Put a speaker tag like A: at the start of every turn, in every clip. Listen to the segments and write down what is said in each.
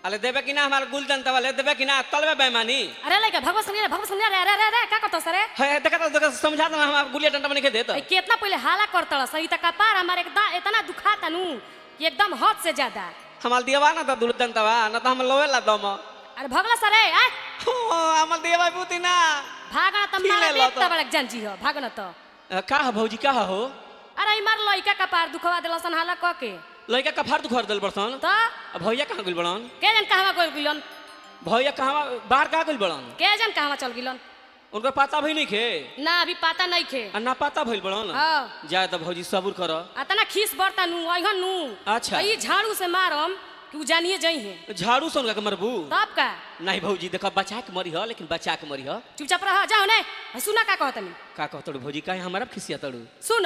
A: अरे देबे कि ना हमार गुलदन तवाले देबे कि ना तलबे बेमानी
B: अरे लइका भगवत सुनिए रे भगवत सुनिए रे अरे अरे अरे का करतो सरे
A: है देखा तो देखा समझा दो हमार गुलिया डंडा बने के दे तो
B: ए, कितना पहले हाला करतड़ सही तक कपार हमारे एकदम इतना दुखाता नु कि एकदम हद से ज्यादा
A: हमार दियवा ना तो गुलदन तवा ना तो हम लोवे ला दम
B: अरे भगला सरे आय
A: हो हमार दियवा बुती ना
B: भागना त
A: ठीक
B: मारे
A: है, लो
B: बेट
A: तो।
B: त बड़क जानजी हो भागना त
A: अ, का हो भौजी का हो
B: अरे ई मार लइका कपार दुखवा देलसन हाला क के
A: लइका का फाड़ दुखर दिल बरसन
B: त
A: अब भैया कहाँ गुल बड़न
B: के जन कहवा गइल गिलन
A: भैया कहाँ बाहर कहाँ गुल बड़न
B: के जन कहवा चल गिलन
A: उनका पता भी नहीं खे
B: ना अभी पता नहीं खे
A: आ ना पता भइल बड़न
B: हाँ
A: जाए तो भौजी सब्र कर
B: अतना खीस बरता नु अइहन नु
A: अच्छा।
B: त ई झाड़ू से मारम कि उ जानिए जई है
A: झाड़ू से उनका मरबू
B: तब का
A: नहीं भौजी देखा बचा के मरी हो लेकिन बचा के मरी हो
B: चुपचाप रह जाओ ने सुना का कहतनी
A: का कह तड़ू भौजी काहे हमारा खिसिया तड़ू
B: सुन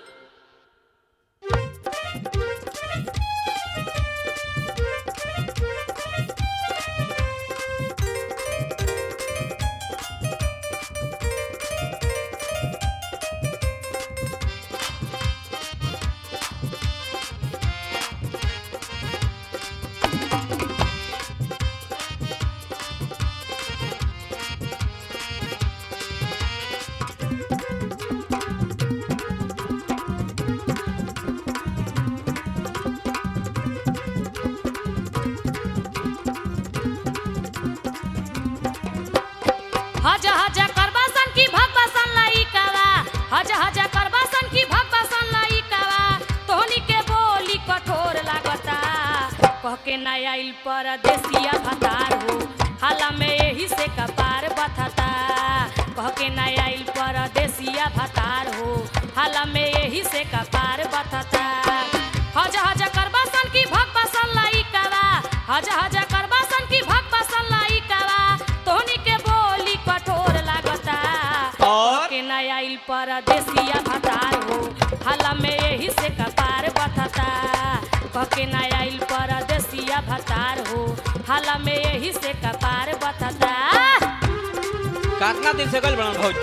B: हज हज करबासन की भगवासन लइकावा हज हज करबासन की भगवासन लइकावा तोहनी के बोली कठोर लागता कह के ना आइल परदेसिया भतार हो हाला में यही से कपार बथता कह के ना आइल परदेसिया भतार हो हाला में यही से कपार बथता हज हज करबासन की भगवासन लइकावा हज हज करबासन की भगवासन लइकावा तोहनी के बोली कठोर लागता
A: और
B: के नया आइल परदेसिया भतार हो हाला में यही से कपार बथता कह के नया आइल परदेसिया भतार हो हाला में यही से कपार बथता
A: कितना दिन से गल बड़न भौजी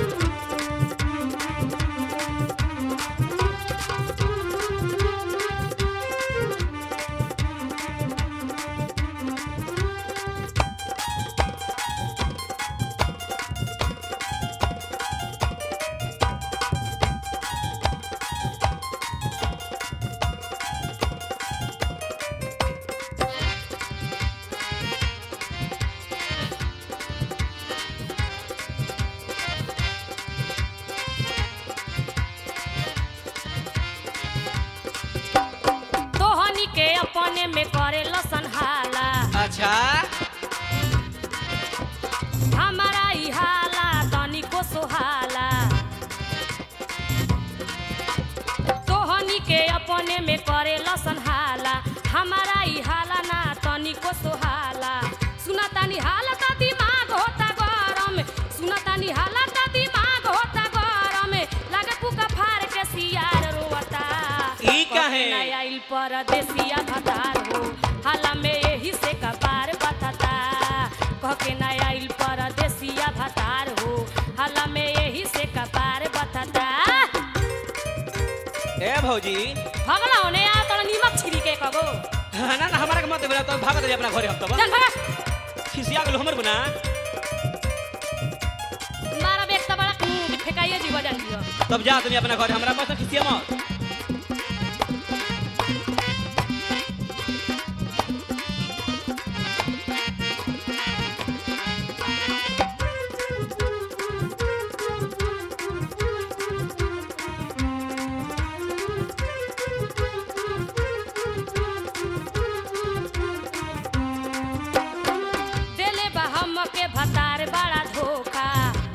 B: तोहनी के अपने में करे लसन हाला
A: अच्छा
B: हमारा ई हाला तनी को सोहाला तोहनी के अपने में करे लसन हाला हमारा ई हाला ना तनी को सोहाला सुना तानी हालत दिमाग होता गरम सुना तानी हालत दिमाग होता गरम लागे कुका फार के सियार रोवता
A: ई काहे?
B: कहे ना आइल परदेसिया भतार हो हाला में यही से कपार बथता कह के ना आइल परदेसिया भतार हो हाला में यही से कपार बथता
A: ए भौजी
B: भगला होने आ तोरा नीमक छिड़ी के कगो
A: ना ना हमारा के मत बोला तो भागत रही अपना घरे हफ्ता
B: चल भगा
A: खिसिया गेलो हमर बना
B: मारा बेग त बड़ा हम्म, फेकाइए जीव जान दियो
A: तब जा तुम अपना घरे हमरा पास खिसिया मत
B: देले बा हम के भतार बड़ा धोखा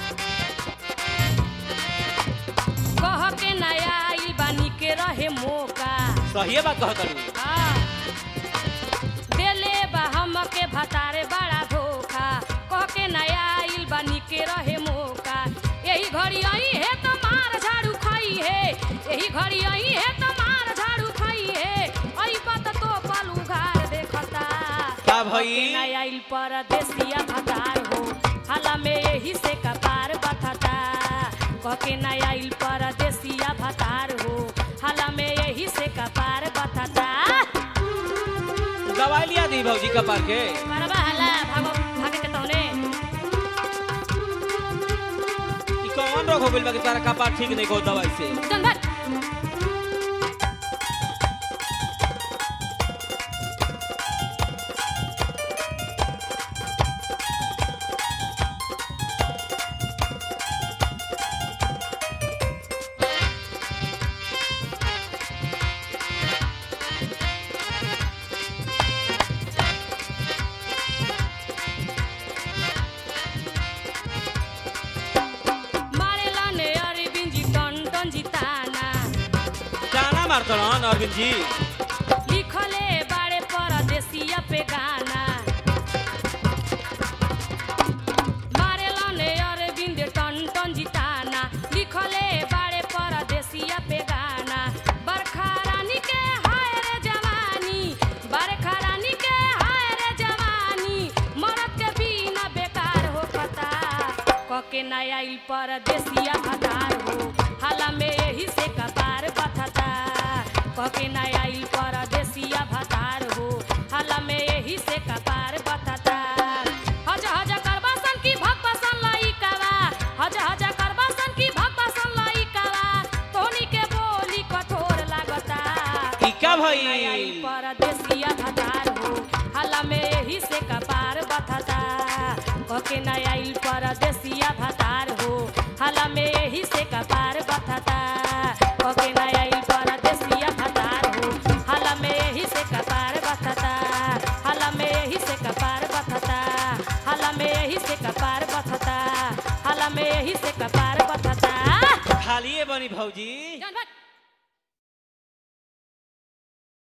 B: कह के नया आइल बानी के रहे मौका
A: सही बात कह तड़ू
B: हाँ। देले बा हम के भतारे बड़ा धोखा कह के नया आइल बानी के रहे मौका यही घड़ी आई है तो मार झाड़ू खाई है यही घड़ी आई है तो मार झाड़ू खाई है आई बात तो पलू घार देखता
A: का भई?
B: कह के नया आइल परदेसिया भतार हो हाला में यही से कपार बथता कह के नया आइल परदेसिया भतार हो हाला में यही से कपार बथता
A: दवाई लिया दी बनी भौजी कपार के
B: करबा हला भागो भागे के तौने
A: ई कौन रोग हो गइल बा कि तारा कपार ठीक नहीं को दवाई से
B: चल भाग मारेला ने अरविंद जी टन टन जिताना
A: जाना मारतड़न अरविंद जी
B: लिखले बाड़े परदेसिया पे गाना मारेला ने अरविंद टन टन जिताना लिखले बाड़े परदेसिया पे गाना बरखा रानी के हाय रे जवानी बरखा रानी के हाय रे जवानी मरद के बिना बेकार हो कता कके नया आइल परदेसिया भतार हो हाला में यही से कपार बथता कके नया आइल परदेसिया भतार हो हाला में यही से कपार बथता हज हज करबासन की भगवासन लइकावा हज हज करबासन की भगवासन लइकावा तोनी के बोली कठोर लागता
A: ई का
B: आइल
A: भइल
B: परदेसिया भतार हो हाला में यही से कपार बथता कके न आइल परदेसिया भतार हो हाला में यही से कपार बथता कके न आइल परदेसिया भतार हो हाला में यही से कपार बथता हाला में यही से कपार बथता हाला में यही से कपार बथता हाला में यही से कपार बथता
A: खालिए बनी भौजी
B: जान भाग